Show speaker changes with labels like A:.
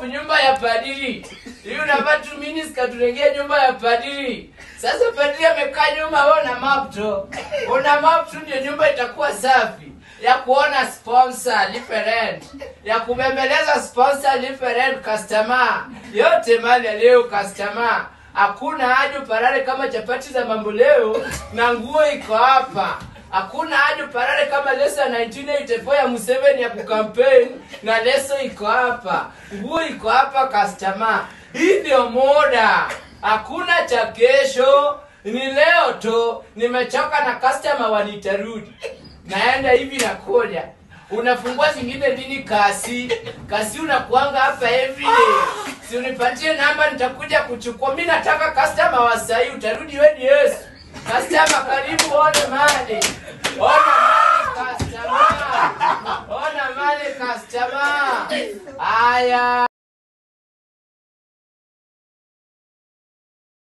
A: nyumba ya padiri hii unavaa tu miniska tunaingia nyumba ya padiri sasa padiri amekaa nyuma wewe una map tu una map tu ndio nyumba itakuwa safi ya kuona sponsor lipe rent ya kubembeleza sponsor lipe rent customer yote mali ya leo customer hakuna haja parare kama chapati za mambo leo na nguo iko hapa hakuna haja parare kama leso ya 1984 ya Museveni ya kukampeni na leso iko hapa nguo iko hapa customer hii ndio moda hakuna cha kesho ni leo tu nimechoka na customer wanitarudi naenda hivi na koja unafungua zingine lini kasi kasi unakuanga hapa everyday si unipatie namba nitakuja kuchukua mi nataka customer wa sahii utarudi weni yesu customer karibu one mali ona mali customer ona mali customer haya